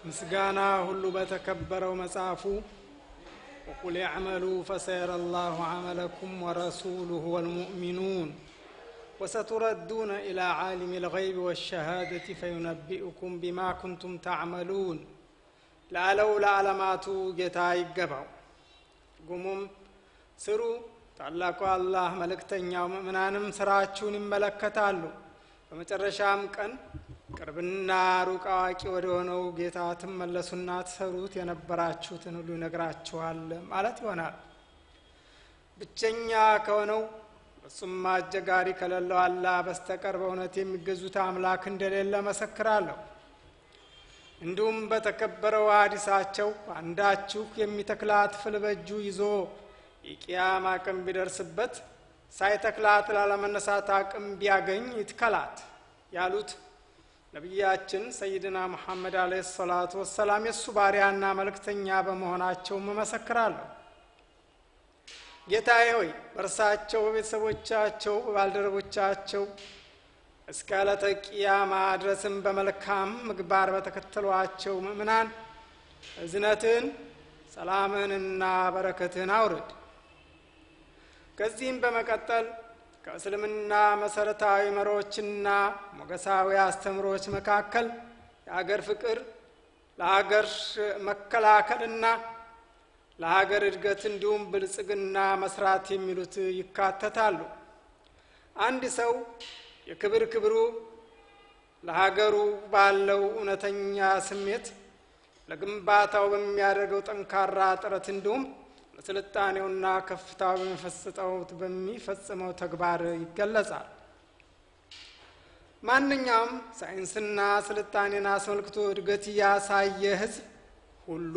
ምስጋና ሁሉ በተከበረው መጽሐፉ ወቁል ያዕመሉ ፈሰየረ ላሁ አመለኩም ወረሱሉሁ ወልሙእሚኑን ወሰቱረዱነ ኢላ ዓሊም ልገይብ ወሸሃደቲ ፈዩነቢኡኩም ቢማ ኩንቱም ታዕመሉን ላለው ለዓለማቱ ጌታ ይገባው ጉሙም ስሩ ታላቁ አላህ መልእክተኛው ምእምናንም ስራችሁን ይመለከታሉ በመጨረሻም ቀን ቅርብና ሩቅ አዋቂ ወደ ሆነው ጌታ ትመለሱና ትሰሩት የነበራችሁትን ሁሉ ይነግራችኋል ማለት ይሆናል ብቸኛ ከሆነው እሱም አጀጋሪ ከሌለው አላህ በስተቀር በእውነት የሚገዙት አምላክ እንደሌለ መሰክራለሁ እንዲሁም በተከበረው ሀዲሳቸው አንዳችሁ የሚተክላት ፍል በእጁ ይዞ የቅያማ ቀን ቢደርስበት ሳይተክላት ላለመነሳት አቅም ቢያገኝ ይትከላት ያሉት ነቢያችን ሰይድና ሙሐመድ አለ ሰላቱ ወሰላም የእሱ ባሪያና መልእክተኛ በመሆናቸው መመሰክራለሁ ጌታዬ ሆይ በእርሳቸው በቤተሰቦቻቸው በባልደረቦቻቸው እስከ ዕለተ ቅያማ ድረስም በመልካም ምግባር በተከተሏቸው ምእምናን እዝነትን ሰላምንና በረከትን አውርድ ከዚህም በመቀጠል ከእስልምና መሰረታዊ መሪዎችና ሞገሳዊ አስተምሮች መካከል የሀገር ፍቅር ለሀገር መከላከልና ለሀገር እድገት እንዲሁም ብልጽግና መስራት የሚሉት ይካተታሉ አንድ ሰው የክብር ክብሩ ለሀገሩ ባለው እውነተኛ ስሜት ለግንባታው በሚያደርገው ጠንካራ ጥረት እንዲሁም ለስልጣኔውና ከፍታው በሚፈስጠው በሚፈጽመው ተግባር ይገለጻል ማንኛውም ሳይንስና ስልጣኔን አስመልክቶ እድገት ያሳየ ህዝብ ሁሉ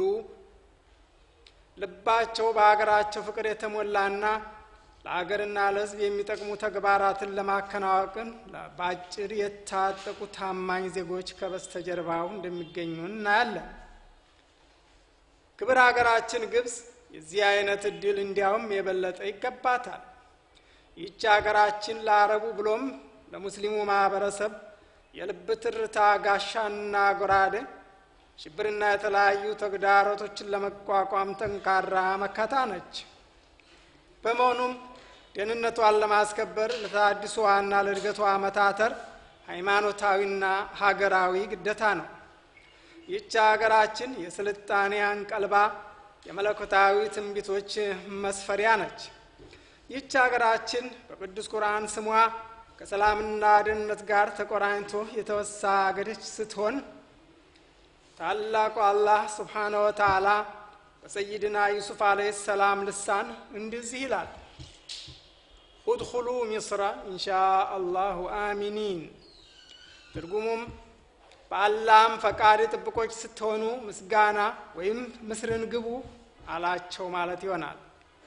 ልባቸው በሀገራቸው ፍቅር የተሞላና ለሀገርና ለህዝብ የሚጠቅሙ ተግባራትን ለማከናወቅን በአጭር የታጠቁ ታማኝ ዜጎች ከበስተጀርባው እንደሚገኙ እናያለን ክብር ሀገራችን ግብፅ የዚህ አይነት እድል እንዲያውም የበለጠ ይገባታል ይህች ሀገራችን ለአረቡ ብሎም ለሙስሊሙ ማህበረሰብ የልብ ትርታ ጋሻና ጎራደ ሽብርና የተለያዩ ተግዳሮቶችን ለመቋቋም ጠንካራ መከታ ነች በመሆኑም ደህንነቷን ለማስከበር ለታድሶዋና ለእድገቷ መታተር ሃይማኖታዊና ሀገራዊ ግደታ ነው ይህች ሀገራችን የስልጣኔ አንቀልባ የመለኮታዊ ትንቢቶች መስፈሪያ ነች ይህች ሀገራችን በቅዱስ ቁርአን ስሟ ከሰላምና ደህንነት ጋር ተቆራኝቶ የተወሳ አገደች ስትሆን ታላቁ አላህ ስብሓነ ወተዓላ በሰይድና ዩሱፍ አለህ ሰላም ልሳን እንደዚህ ይላል ኡድኹሉ ሚስራ ኢንሻ አላሁ አሚኒን ትርጉሙም በአላህም ፈቃድ ጥብቆች ስትሆኑ ምስጋና ወይም ምስርን ግቡ አላቸው ማለት ይሆናል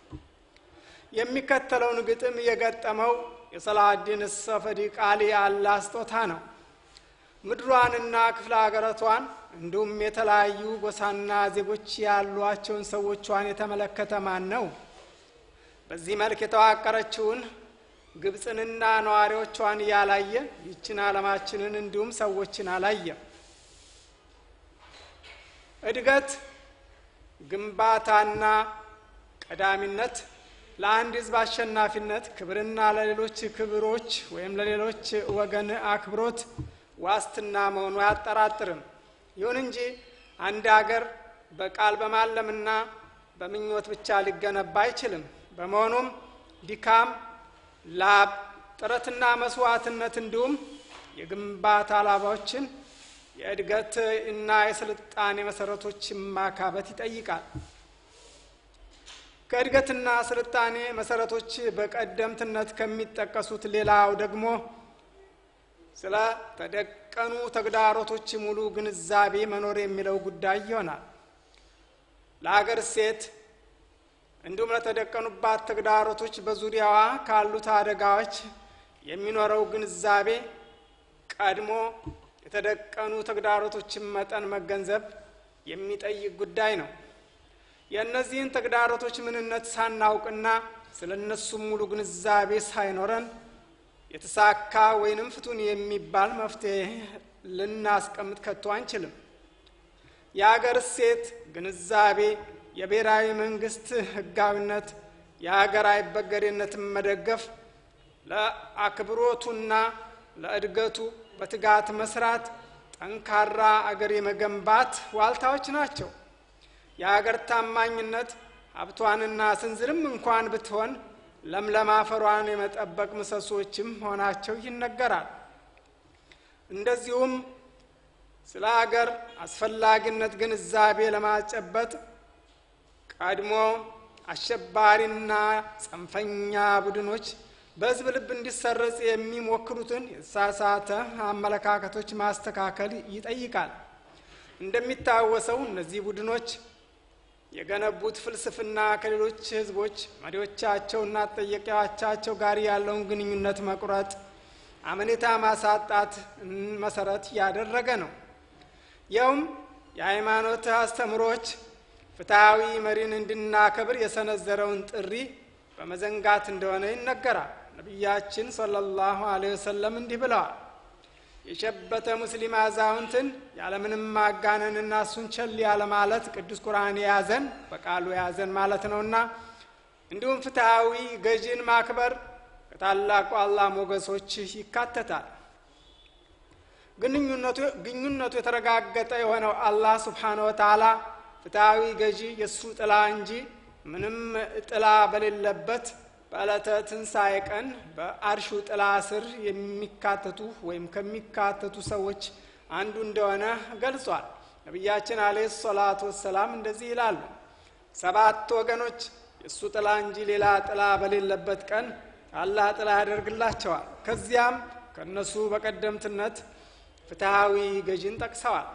የሚከተለውን ግጥም የገጠመው የሰላዲን ሰፈዲ ቃሊ አላህ ስጦታ ነው ምድሯንና ክፍለ ሀገረቷን እንዲሁም የተለያዩ ጎሳና ዜጎች ያሏቸውን ሰዎቿን የተመለከተ ማን ነው በዚህ መልክ የተዋቀረችውን ግብፅንና ነዋሪዎቿን እያላየ ይችን አለማችንን እንዲሁም ሰዎችን አላየ እድገት ግንባታና ቀዳሚነት ለአንድ ህዝብ አሸናፊነት ክብርና ለሌሎች ክብሮች ወይም ለሌሎች ወገን አክብሮት ዋስትና መሆኑ አያጠራጥርም ይሁን እንጂ አንድ አገር በቃል በማለምና በምኞት ብቻ ሊገነባ አይችልም በመሆኑም ድካም ላብ ጥረትና መስዋዕትነት እንዲሁም የግንባታ ላባዎችን የእድገት እና የስልጣኔ መሰረቶች ማካበት ይጠይቃል ከእድገትና ስልጣኔ መሰረቶች በቀደምትነት ከሚጠቀሱት ሌላው ደግሞ ስለ ተደቀኑ ተግዳሮቶች ሙሉ ግንዛቤ መኖር የሚለው ጉዳይ ይሆናል ለሀገር ሴት እንዲሁም ለተደቀኑባት ተግዳሮቶች በዙሪያዋ ካሉት አደጋዎች የሚኖረው ግንዛቤ ቀድሞ የተደቀኑ ተግዳሮቶችን መጠን መገንዘብ የሚጠይቅ ጉዳይ ነው የእነዚህን ተግዳሮቶች ምንነት ሳናውቅና ስለ እነሱም ሙሉ ግንዛቤ ሳይኖረን የተሳካ ወይንም ፍቱን የሚባል መፍትሄ ልናስቀምጥ ከቶ አንችልም የአገር እሴት ግንዛቤ፣ የብሔራዊ መንግስት ህጋዊነት፣ የሀገር አይበገሬነትን መደገፍ፣ ለአክብሮቱና ለእድገቱ በትጋት መስራት፣ ጠንካራ አገር የመገንባት ዋልታዎች ናቸው። የአገር ታማኝነት ሀብቷንና ስንዝርም እንኳን ብትሆን ለምለም አፈሯን የመጠበቅ ምሰሶችም መሆናቸው ይነገራል። እንደዚሁም ስለ አገር አስፈላጊነት ግንዛቤ ለማጨበጥ ቀድሞ አሸባሪና ጽንፈኛ ቡድኖች በህዝብ ልብ እንዲሰረጽ የሚሞክሩትን የተሳሳተ አመለካከቶች ማስተካከል ይጠይቃል። እንደሚታወሰው እነዚህ ቡድኖች የገነቡት ፍልስፍና ከሌሎች ህዝቦች መሪዎቻቸውና ተጠያቂዎቻቸው ጋር ያለውን ግንኙነት መቁረጥ፣ አመኔታ ማሳጣት መሰረት ያደረገ ነው። ይኸውም የሃይማኖት አስተምሮች ፍትሐዊ መሪን እንድናከብር የሰነዘረውን ጥሪ በመዘንጋት እንደሆነ ይነገራል። ነቢያችን ሰለላሁ ዐለይሂ ወሰለም እንዲህ ብለዋል። የሸበተ ሙስሊም አዛውንትን ያለምንም ማጋነንና እሱን ቸል ያለ ማለት ቅዱስ ቁርአን የያዘን በቃሉ የያዘን ማለት ነውና እንዲሁም ፍትሐዊ ገዢን ማክበር ከታላቁ አላህ ሞገሶች ይካተታል። ግንኙነቱ የተረጋገጠ የሆነው አላህ ስብሓነ ወተዓላ ፍትሐዊ ገዢ የእሱ ጥላ እንጂ ምንም ጥላ በሌለበት በዕለተ ትንሣኤ ቀን በአርሹ ጥላ ስር የሚካተቱ ወይም ከሚካተቱ ሰዎች አንዱ እንደሆነ ገልጿል። ነቢያችን አለይሂ ሰላቱ ወሰላም እንደዚህ ይላሉ፣ ሰባት ወገኖች የእሱ ጥላ እንጂ ሌላ ጥላ በሌለበት ቀን አላህ ጥላ ያደርግላቸዋል። ከዚያም ከእነሱ በቀደምትነት ፍትሐዊ ገዢን ጠቅሰዋል።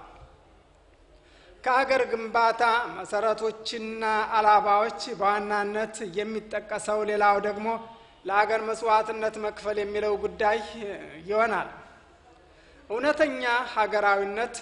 ከአገር ግንባታ መሰረቶችና አላባዎች በዋናነት የሚጠቀሰው ሌላው ደግሞ ለአገር መስዋዕትነት መክፈል የሚለው ጉዳይ ይሆናል። እውነተኛ ሀገራዊነት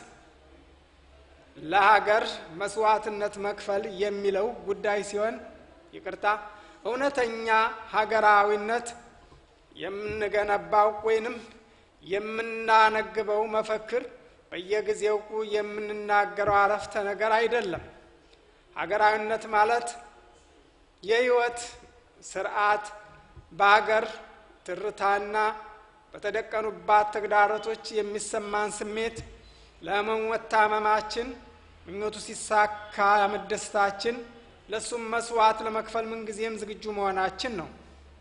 ለሀገር መስዋዕትነት መክፈል የሚለው ጉዳይ ሲሆን፣ ይቅርታ፣ እውነተኛ ሀገራዊነት የምንገነባው ወይንም የምናነግበው መፈክር በየጊዜው የምንናገረው አረፍተ ነገር አይደለም። ሀገራዊነት ማለት የህይወት ስርዓት በሀገር ትርታና በተደቀኑባት ተግዳሮቶች የሚሰማን ስሜት ለመወታመማችን፣ ምኞቱ ሲሳካ መደሰታችን፣ ለእሱም መስዋዕት ለመክፈል ምንጊዜም ዝግጁ መሆናችን ነው።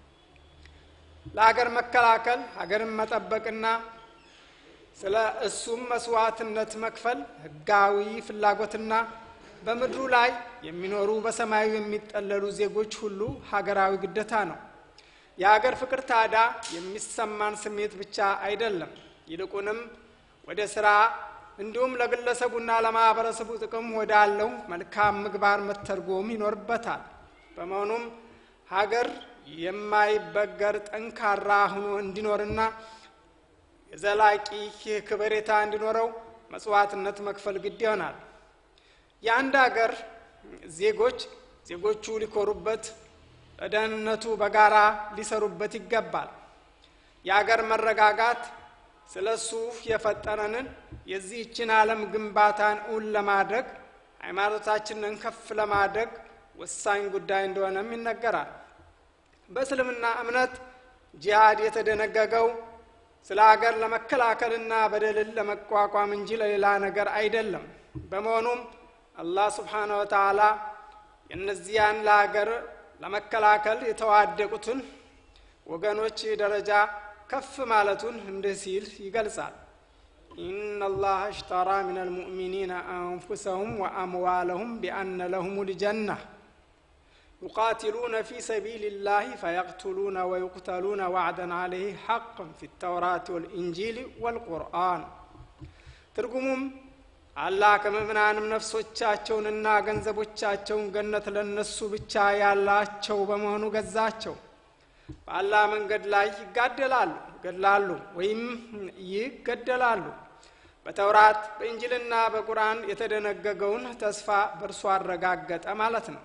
ለሀገር መከላከል ሀገርን መጠበቅና ስለ እሱም መስዋዕትነት መክፈል ህጋዊ ፍላጎትና በምድሩ ላይ የሚኖሩ በሰማዩ የሚጠለሉ ዜጎች ሁሉ ሀገራዊ ግዴታ ነው። የሀገር ፍቅር ታዲያ የሚሰማን ስሜት ብቻ አይደለም። ይልቁንም ወደ ስራ እንዲሁም ለግለሰቡና ለማህበረሰቡ ጥቅም ወዳለው መልካም ምግባር መተርጎም ይኖርበታል። በመሆኑም ሀገር የማይበገር ጠንካራ ሆኖ እንዲኖርና የዘላቂ ከበሬታ እንዲኖረው መስዋዕትነት መክፈል ግድ ይሆናል። የአንድ ሀገር ዜጎች ዜጎቹ ሊኮሩበት፣ ለደህንነቱ በጋራ ሊሰሩበት ይገባል። የአገር መረጋጋት ስለ እሱ የፈጠረንን የዚህችን ዓለም ግንባታን እውን ለማድረግ ሃይማኖታችንን ከፍ ለማድረግ ወሳኝ ጉዳይ እንደሆነም ይነገራል። በእስልምና እምነት ጂሃድ የተደነገገው ስለ ሀገር ለመከላከልና በደልን ለመቋቋም እንጂ ለሌላ ነገር አይደለም። በመሆኑም አላህ ስብሓነ ወተዓላ የእነዚያን ለሀገር ለመከላከል የተዋደቁትን ወገኖች ደረጃ ከፍ ማለቱን እንዲህ ሲል ይገልጻል። ኢነ ላህ እሽተራ ምን አልሙእሚኒነ አንፉሰሁም ወአምዋለሁም ቢአነ ለሁም ልጀና ዩቃትሉነ ፊ ሰቢል ላህ ፈየቅትሉነ ወዩቅተሉነ ዋዕደን አለይህ ሐቅን ፊ ተውራት ወልኢንጂል ወልቁርአን። ትርጉሙም አላህ ከምእምናንም ነፍሶቻቸውንና ገንዘቦቻቸውን ገነት ለነሱ ብቻ ያላቸው በመሆኑ ገዛቸው። በአላህ መንገድ ላይ ይጋደላሉ ይገድላሉ ወይም ይገደላሉ። በተውራት በኢንጅልና በቁርአን የተደነገገውን ተስፋ በእርሱ አረጋገጠ ማለት ነው።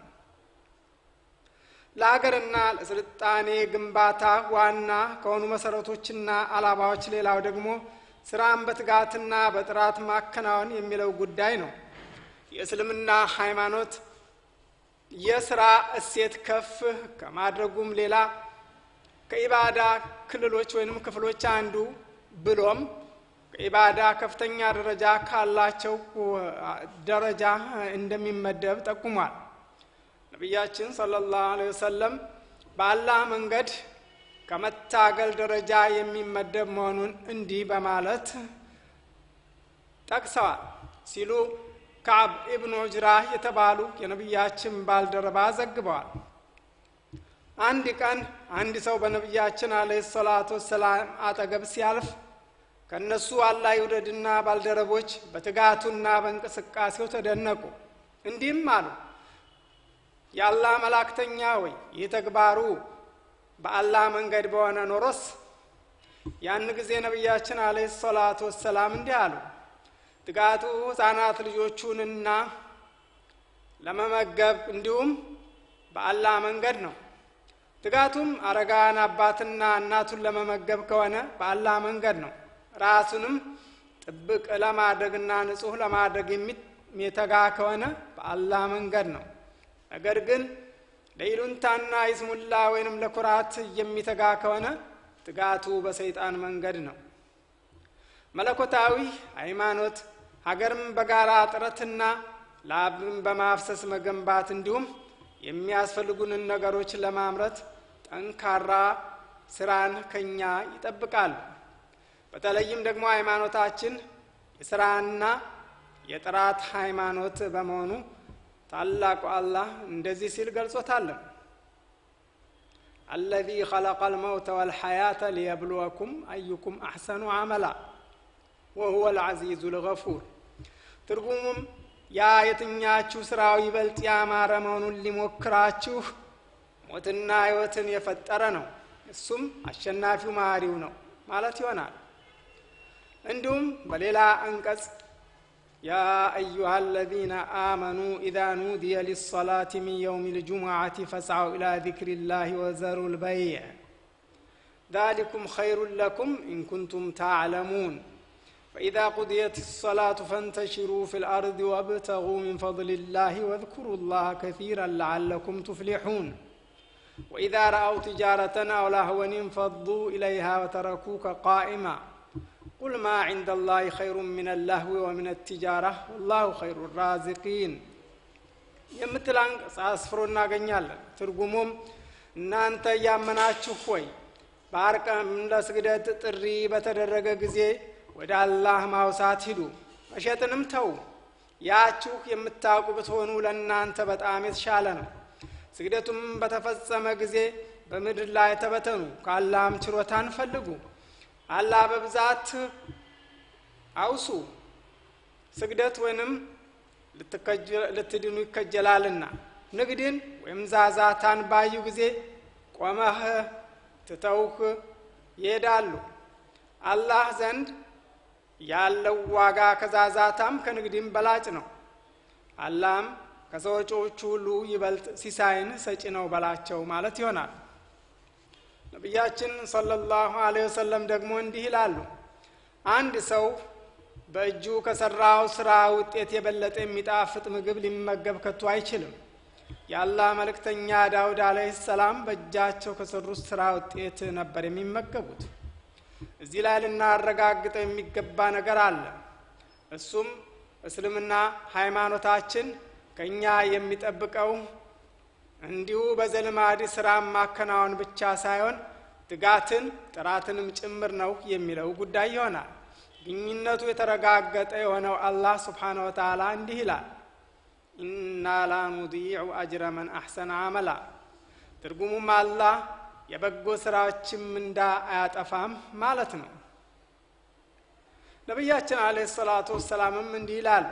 ለሀገርና ለስልጣኔ ግንባታ ዋና ከሆኑ መሰረቶችና አላባዎች ሌላው ደግሞ ስራን በትጋትና በጥራት ማከናወን የሚለው ጉዳይ ነው። የእስልምና ሃይማኖት የስራ እሴት ከፍ ከማድረጉም ሌላ ከኢባዳ ክልሎች ወይንም ክፍሎች አንዱ ብሎም ከኢባዳ ከፍተኛ ደረጃ ካላቸው ደረጃ እንደሚመደብ ጠቁሟል። ነቢያችን ሰለላሁ ዐለይሂ ወሰለም በአላህ መንገድ ከመታገል ደረጃ የሚመደብ መሆኑን እንዲህ በማለት ጠቅሰዋል ሲሉ ከዓብ ኢብኑ ዑጅራ የተባሉ የነቢያችን ባልደረባ ዘግበዋል። አንድ ቀን አንድ ሰው በነቢያችን አለይሂ ሰላቱ ወሰላም አጠገብ ሲያልፍ ከእነሱ አላህ ይውደድና ባልደረቦች በትጋቱና በእንቅስቃሴው ተደነቁ። እንዲህም አሉ፣ የአላህ መላእክተኛ ወይ ይህ ተግባሩ በአላህ መንገድ በሆነ ኖሮስ። ያን ጊዜ ነቢያችን አለይሂ ሰላቱ ወሰላም እንዲህ አሉ፣ ትጋቱ ሕፃናት ልጆቹንና ለመመገብ እንዲሁም በአላህ መንገድ ነው። ትጋቱም አረጋን አባትና እናቱን ለመመገብ ከሆነ በአላህ መንገድ ነው። ራሱንም ጥብቅ ለማድረግና ንጹሕ ለማድረግ የሚተጋ ከሆነ በአላህ መንገድ ነው። ነገር ግን ለይሉንታና ይስሙላ ወይንም ለኩራት የሚተጋ ከሆነ ትጋቱ በሰይጣን መንገድ ነው። መለኮታዊ ሃይማኖት ሀገርም በጋራ ጥረትና ላብን በማፍሰስ መገንባት እንዲሁም የሚያስፈልጉንን ነገሮች ለማምረት ጠንካራ ስራን ከኛ ይጠብቃሉ። በተለይም ደግሞ ሃይማኖታችን የስራና የጥራት ሃይማኖት በመሆኑ ታላቁ አላህ እንደዚህ ሲል ገልጾታለን። አለዚ ኸለቀ ልመውተ ወልሐያተ ሊየብልወኩም አዩኩም አሕሰኑ አመላ ወሁወ ልዐዚዙ ልገፉር። ትርጉሙም ያ የትኛችሁ ስራው ይበልጥ ያማረ መሆኑን ሊሞክራችሁ ሞትና ሕይወትን የፈጠረ ነው፣ እሱም አሸናፊው መሐሪው ነው ማለት ይሆናል። እንዲሁም በሌላ አንቀጽ ያ አዩሃ አለዚነ አመኑ ኢዛ ኑዲየ ሊሰላቲ ሚን የውም ልጁሙዓቲ ፈስዐው ኢላ ዚክሪላሂ ወዘሩ ልበይዕ ዛሊኩም ኸይሩን ለኩም ኢንኩንቱም ታዕለሙን ፈኢዛ ቁድየት ሰላቱ ፈንተሽሩ ፊ ልአርድ ወብተጉ ሚን ፈضልላህ ወዝኩሩ ላህ ከሲራን ለዓለኩም ቱፍሊሑን ወኢዛ ረአው ትጃረተን አው ላህወን እንፈዱ ኢለይሃ ወተረኩከ ቃኢማ ቁል ማ ዒንደ ላህ ኸይሩ ምን አላህዊ ወምን ትጃራ ወላሁ ኸይሩ ራዚቂን የምትል አንቀጽ አስፍሮ እናገኛለን። ትርጉሙም እናንተ እያመናችሁ ሆይ በአርቀም ለስግደት ጥሪ በተደረገ ጊዜ ወደ አላህ ማውሳት ሂዱ፣ መሸጥንም ተዉ። ያችሁ የምታውቁ ብትሆኑ ለእናንተ በጣም የተሻለ ነው። ስግደቱም በተፈጸመ ጊዜ በምድር ላይ ተበተኑ፣ ከአላህም ችሮታን ፈልጉ። አላህ በብዛት አውሱ። ስግደት ወይንም ልትድኑ ይከጀላልና ንግድን ወይም ዛዛታን ባዩ ጊዜ ቆመህ ትተውህ ይሄዳሉ። አላህ ዘንድ ያለው ዋጋ ከዛዛታም ከንግድም በላጭ ነው። አላህም ከሰዎቹ ሁሉ ይበልጥ ሲሳይን ሰጪ ነው በላቸው ማለት ይሆናል። ነቢያችን ሰለላሁ ዐለይሂ ወሰለም ደግሞ እንዲህ ይላሉ፣ አንድ ሰው በእጁ ከሰራው ስራ ውጤት የበለጠ የሚጣፍጥ ምግብ ሊመገብ ከቶ አይችልም። የአላህ መልእክተኛ ዳውድ አለይሂ ሰላም በእጃቸው ከሰሩት ስራ ውጤት ነበር የሚመገቡት። እዚህ ላይ ልናረጋግጠው የሚገባ ነገር አለ። እሱም እስልምና ሃይማኖታችን ከእኛ የሚጠብቀው እንዲሁ በዘልማድ ስራ ማከናወን ብቻ ሳይሆን ትጋትን ጥራትንም ጭምር ነው የሚለው ጉዳይ ይሆናል። ግኝነቱ የተረጋገጠ የሆነው አላህ ስብሓነ ወተዓላ እንዲህ ይላል፣ ኢና ላ ኑዲዑ አጅረ መን አሕሰነ አመላ። ትርጉሙም አላህ የበጎ ስራዎችን ምንዳ አያጠፋም ማለት ነው። ነቢያችን አለይሂ ሰላቱ ወሰላምም እንዲህ ይላሉ፣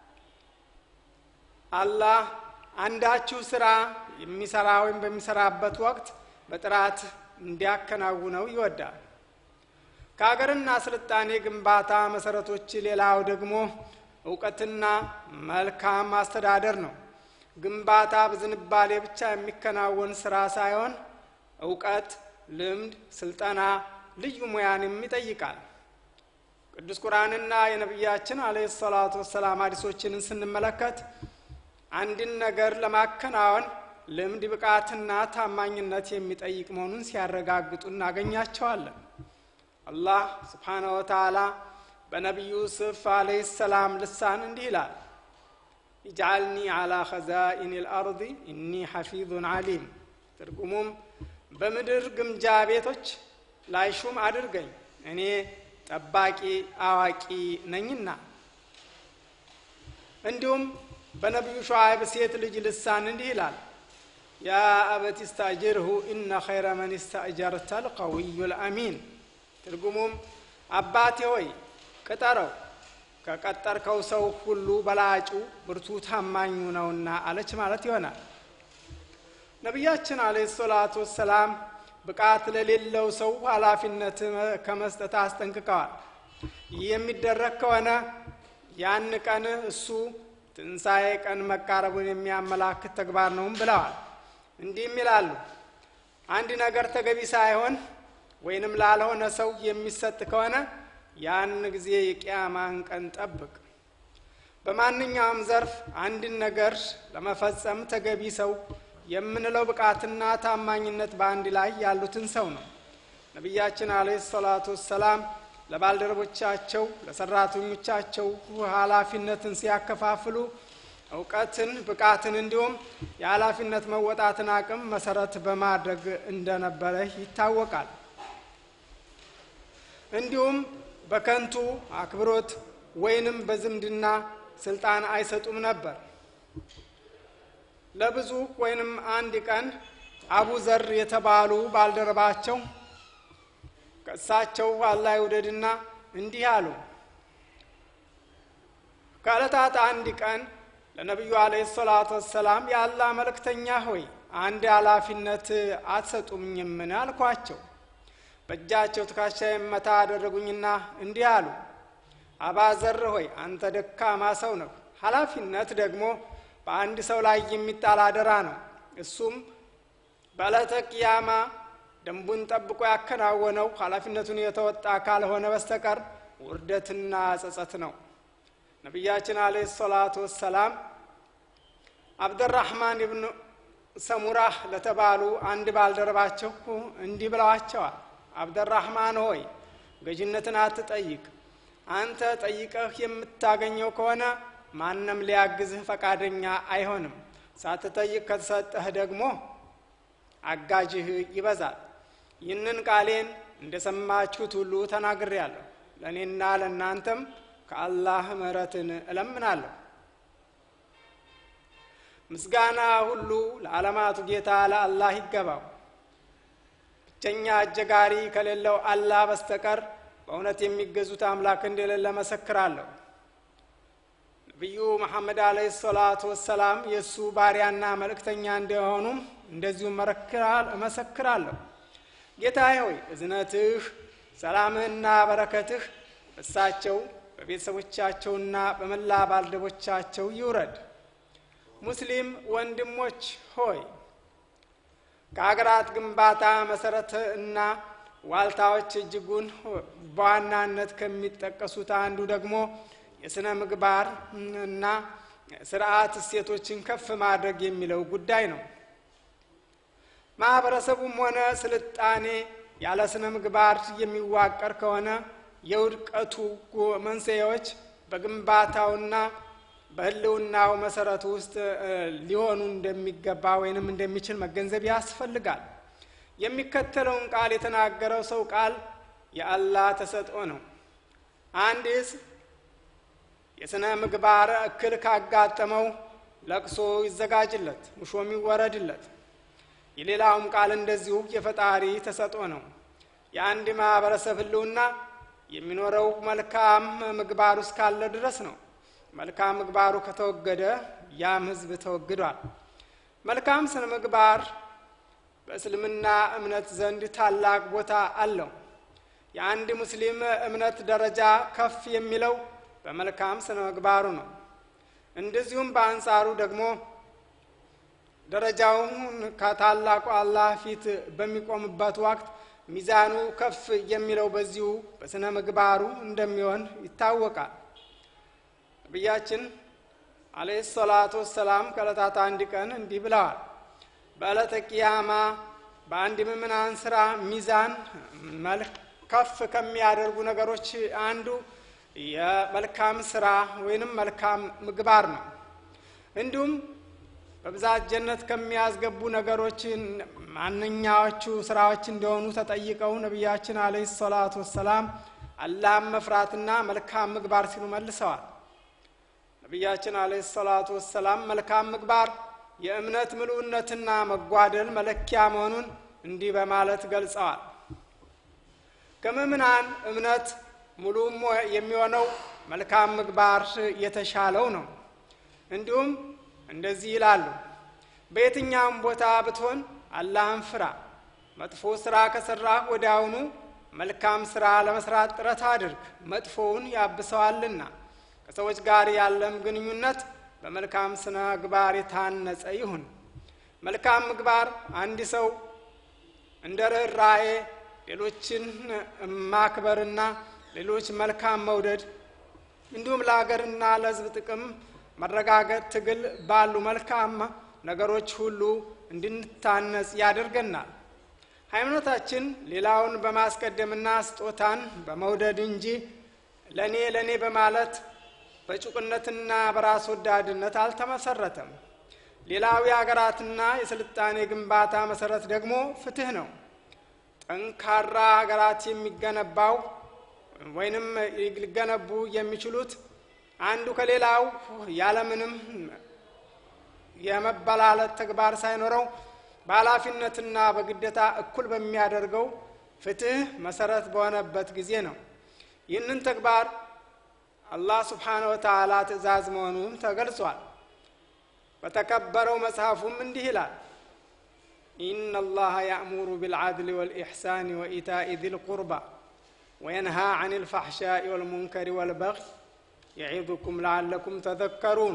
አላህ አንዳችሁ ስራ የሚሰራ ወይም በሚሰራበት ወቅት በጥራት እንዲያከናውነው ይወዳል። ከሀገርና ስልጣኔ ግንባታ መሰረቶች ሌላው ደግሞ እውቀትና መልካም አስተዳደር ነው። ግንባታ በዝንባሌ ብቻ የሚከናወን ስራ ሳይሆን እውቀት፣ ልምድ፣ ስልጠና፣ ልዩ ሙያንም ይጠይቃል። ቅዱስ ቁርአንና የነቢያችን አለ ሰላቱ ወሰላም ሀዲሶችንን ስንመለከት አንድን ነገር ለማከናወን ልምድ፣ ብቃትና ታማኝነት የሚጠይቅ መሆኑን ሲያረጋግጡ እናገኛቸዋለን። አላህ ስብሓነሁ ወተዓላ በነቢዩ ዩሱፍ አለይሂ ሰላም ልሳን እንዲህ ይላል፣ ኢጅዓልኒ ዓላ ኸዛኢን ልአርድ ኢኒ ሐፊዙን ዓሊም። ትርጉሙም በምድር ግምጃ ቤቶች ላይ ሹም አድርገኝ እኔ ጠባቂ አዋቂ ነኝና። እንዲሁም በነቢዩ ሸዓይብ ሴት ልጅ ልሳን እንዲህ ይላል ያ አበት ስታጅርሁ ኢነ ኸይረ መን ስታእጀርተ ልቀዊዩ ልአሚን። ትርጉሙም አባቴ ሆይ ቅጠረው ከቀጠርከው ሰው ሁሉ በላጩ ብርቱ ታማኙ ነውና አለች ማለት ይሆናል። ነቢያችን አለ ሰላቱ ወሰላም ብቃት ለሌለው ሰው ኃላፊነት ከመስጠት አስጠንቅቀዋል። ይህ የሚደረግ ከሆነ ያን ቀን እሱ ትንሣኤ ቀን መቃረቡን የሚያመላክት ተግባር ነውም ብለዋል። እንዲህም ይላሉ፣ አንድ ነገር ተገቢ ሳይሆን ወይንም ላልሆነ ሰው የሚሰጥ ከሆነ ያን ጊዜ የቅያማን ቀን ጠብቅ። በማንኛውም ዘርፍ አንድን ነገር ለመፈጸም ተገቢ ሰው የምንለው ብቃትና ታማኝነት በአንድ ላይ ያሉትን ሰው ነው። ነቢያችን አለ ሰላቱ ወሰላም ለባልደረቦቻቸው ለሰራተኞቻቸው ኃላፊነትን ሲያከፋፍሉ እውቀትን፣ ብቃትን እንዲሁም የኃላፊነት መወጣትን አቅም መሰረት በማድረግ እንደነበረ ይታወቃል። እንዲሁም በከንቱ አክብሮት ወይንም በዝምድና ስልጣን አይሰጡም ነበር። ለብዙ ወይንም አንድ ቀን አቡ ዘር የተባሉ ባልደረባቸው ከእሳቸው አላህ ይውደድና እንዲህ አሉ። ከዕለታት አንድ ቀን ለነቢዩ አለይሂ ሰላቱ ወሰላም የአላህ መልእክተኛ ሆይ አንድ ኃላፊነት አትሰጡኝምን? አልኳቸው። በእጃቸው ትከሻ መታ አደረጉኝና እንዲህ አሉ። አባዘር ሆይ አንተ ደካማ ሰው ነው። ኃላፊነት ደግሞ በአንድ ሰው ላይ የሚጣል አደራ ነው። እሱም በዕለተ ቅያማ ደንቡን ጠብቆ ያከናወነው ኃላፊነቱን የተወጣ ካልሆነ በስተቀር ውርደትና ጸጸት ነው። ነቢያችን አለይሂ ሰላቱ ወሰላም አብደራህማን ኢብኑ ሰሙራህ ለተባሉ አንድ ባልደረባቸው እንዲህ ብለዋቸዋል። አብደራህማን ሆይ ገዥነትን አትጠይቅ። አንተ ጠይቀህ የምታገኘው ከሆነ ማንም ሊያግዝህ ፈቃደኛ አይሆንም። ሳትጠይቅ ከተሰጠህ ደግሞ አጋዥህ ይበዛል። ይህንን ቃሌን እንደሰማችሁት ሁሉ ተናግሬያለሁ። ለእኔና ለእናንተም ከአላህ ምሕረትን እለምናለሁ። ምስጋና ሁሉ ለዓለማቱ ጌታ ለአላህ ይገባው። ብቸኛ አጀጋሪ ከሌለው አላህ በስተቀር በእውነት የሚገዙት አምላክ እንደሌለ መሰክራለሁ። ነቢዩ መሐመድ አለይሂ ሰላቱ ወሰላም የእሱ ባሪያና መልእክተኛ እንደሆኑም እንደዚሁም እመሰክራለሁ። ጌታዬ ሆይ እዝነትህ፣ ሰላምህና በረከትህ በእሳቸው በቤተሰቦቻቸውና በመላ ባልደቦቻቸው ይውረድ። ሙስሊም ወንድሞች ሆይ ከሀገራት ግንባታ መሰረት እና ዋልታዎች እጅጉን በዋናነት ከሚጠቀሱት አንዱ ደግሞ የሥነ ምግባር እና ስርዓት እሴቶችን ከፍ ማድረግ የሚለው ጉዳይ ነው። ማህበረሰቡም ሆነ ስልጣኔ ያለ ስነ ምግባር የሚዋቀር ከሆነ የውድቀቱ መንስኤዎች በግንባታውና በሕልውናው መሰረቱ ውስጥ ሊሆኑ እንደሚገባ ወይንም እንደሚችል መገንዘብ ያስፈልጋል። የሚከተለውን ቃል የተናገረው ሰው ቃል የአላህ ተሰጥኦ ነው። አንድ ሕዝብ የሥነ ምግባር እክል ካጋጠመው ለቅሶ ይዘጋጅለት፣ ሙሾም ይወረድለት። የሌላውም ቃል እንደዚሁ የፈጣሪ ተሰጥኦ ነው። የአንድ ማህበረሰብ ሕልውና የሚኖረው መልካም ምግባር ውስጥ ካለ ድረስ ነው። መልካም ምግባሩ ከተወገደ ያም ህዝብ ተወግዷል። መልካም ስነ ምግባር በእስልምና እምነት ዘንድ ታላቅ ቦታ አለው። የአንድ ሙስሊም እምነት ደረጃ ከፍ የሚለው በመልካም ስነ ምግባሩ ነው። እንደዚሁም በአንጻሩ ደግሞ ደረጃውን ከታላቁ አላህ ፊት በሚቆምበት ወቅት ሚዛኑ ከፍ የሚለው በዚሁ በስነ ምግባሩ እንደሚሆን ይታወቃል። ነቢያችን አለይሂ ሰላቱ ወሰላም ከዕለታት አንድ ቀን እንዲህ ብለዋል። በዕለተ ቂያማ በአንድ ምዕመናን ስራ ሚዛን መልክ ከፍ ከሚያደርጉ ነገሮች አንዱ የመልካም ስራ ወይንም መልካም ምግባር ነው። እንዲሁም በብዛት ጀነት ከሚያስገቡ ነገሮች ማንኛዎቹ ስራዎች እንደሆኑ ተጠይቀው ነቢያችን አለይሂ ሰላቱ ወሰላም አላህን መፍራትና መልካም ምግባር ሲሉ መልሰዋል። ነቢያችን አለይሂ ሰላቱ ወሰላም መልካም ምግባር የእምነት ምሉዕነትና መጓደል መለኪያ መሆኑን እንዲህ በማለት ገልጸዋል። ከምእምናን እምነት ሙሉም የሚሆነው መልካም ምግባር የተሻለው ነው። እንዲሁም እንደዚህ ይላሉ፣ በየትኛውም ቦታ ብትሆን አላህን ፍራ። መጥፎ ስራ ከሰራህ ወዲያውኑ መልካም ስራ ለመስራት ጥረት አድርግ፣ መጥፎውን ያብሰዋልና። ከሰዎች ጋር ያለም ግንኙነት በመልካም ስነ ምግባር የታነጸ ይሁን። መልካም ምግባር አንድ ሰው እንደ ርኅራኄ ሌሎችን ማክበርና ሌሎች መልካም መውደድ እንዲሁም ለሀገርና ለሕዝብ ጥቅም መረጋገጥ ትግል ባሉ መልካም ነገሮች ሁሉ እንድንታነጽ ያደርገናል። ሃይማኖታችን ሌላውን በማስቀደምና ስጦታን በመውደድ እንጂ ለእኔ ለእኔ በማለት በጭቁነትና በራስ ወዳድነት አልተመሰረተም። ሌላው የሀገራትና የስልጣኔ ግንባታ መሰረት ደግሞ ፍትህ ነው። ጠንካራ ሀገራት የሚገነባው ወይንም ሊገነቡ የሚችሉት አንዱ ከሌላው ያለምንም የመበላለት ተግባር ሳይኖረው በኃላፊነትና በግዴታ እኩል በሚያደርገው ፍትህ መሰረት በሆነበት ጊዜ ነው። ይህንን ተግባር አላህ ስብሓነ ወተዓላ ትእዛዝ መሆኑን ተገልጿል። በተከበረው መጽሐፉም እንዲህ ይላል ኢነ አላህ ያእሙሩ ቢልዓድል ወልኢሕሳን ወኢታኢ ዚል ቁርባ ወየንሃ ዐን ልፋሕሻኢ ወልሙንከሪ ወልበግይ የዒዙኩም ለዓለኩም ተዘከሩን።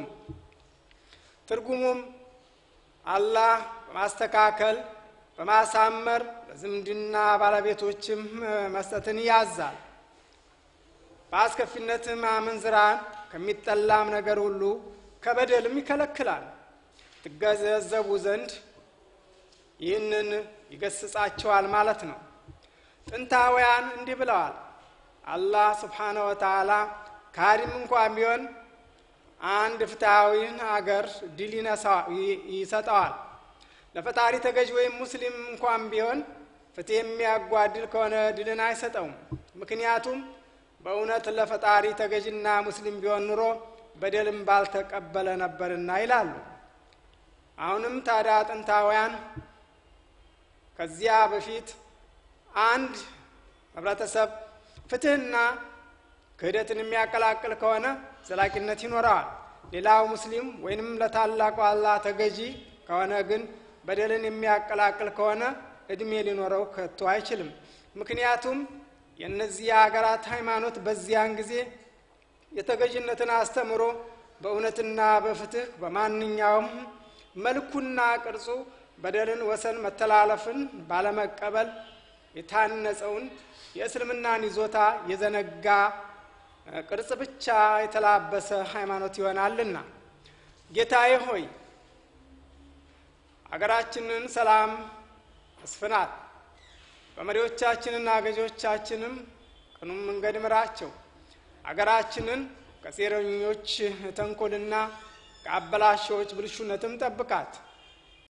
ትርጉሙም አላህ በማስተካከል በማሳመር ለዝምድና ባለቤቶችም መስጠትን ያዛል። በአስከፊነትም አመንዝራን ከሚጠላም ነገር ሁሉ ከበደልም ይከለክላል። ትገነዘቡ ዘንድ ይህንን ይገስጻቸዋል ማለት ነው። ጥንታውያን እንዲህ ብለዋል። አላህ ስብሓነ ወተዓላ ካሪም እንኳን ቢሆን አንድ ፍትሐዊን አገር ድል ይሰጠዋል። ለፈጣሪ ተገዥ ወይም ሙስሊም እንኳን ቢሆን ፍትህ የሚያጓድል ከሆነ ድልን አይሰጠውም። ምክንያቱም በእውነት ለፈጣሪ ተገዥና ሙስሊም ቢሆን ኑሮ በደልም ባልተቀበለ ነበርና ይላሉ። አሁንም ታዲያ ጥንታውያን ከዚያ በፊት አንድ ህብረተሰብ ፍትህና ክህደትን የሚያቀላቅል ከሆነ ዘላቂነት ይኖረዋል። ሌላው ሙስሊም ወይንም ለታላቁ አላህ ተገዢ ከሆነ ግን በደልን የሚያቀላቅል ከሆነ እድሜ ሊኖረው ከቶ አይችልም። ምክንያቱም የእነዚህ ሀገራት ሃይማኖት በዚያን ጊዜ የተገዥነትን አስተምሮ በእውነትና በፍትህ በማንኛውም መልኩና ቅርጹ በደልን፣ ወሰን መተላለፍን ባለመቀበል የታነጸውን የእስልምናን ይዞታ የዘነጋ ቅርጽ ብቻ የተላበሰ ሃይማኖት ይሆናልና ጌታዬ ሆይ አገራችንን ሰላም አስፍናት፣ በመሪዎቻችንና ገዢዎቻችንም ቅኑም መንገድ ምራቸው። አገራችንን ከሴረኞች ተንኮልና ከአበላሾች ብልሹነትም ጠብቃት።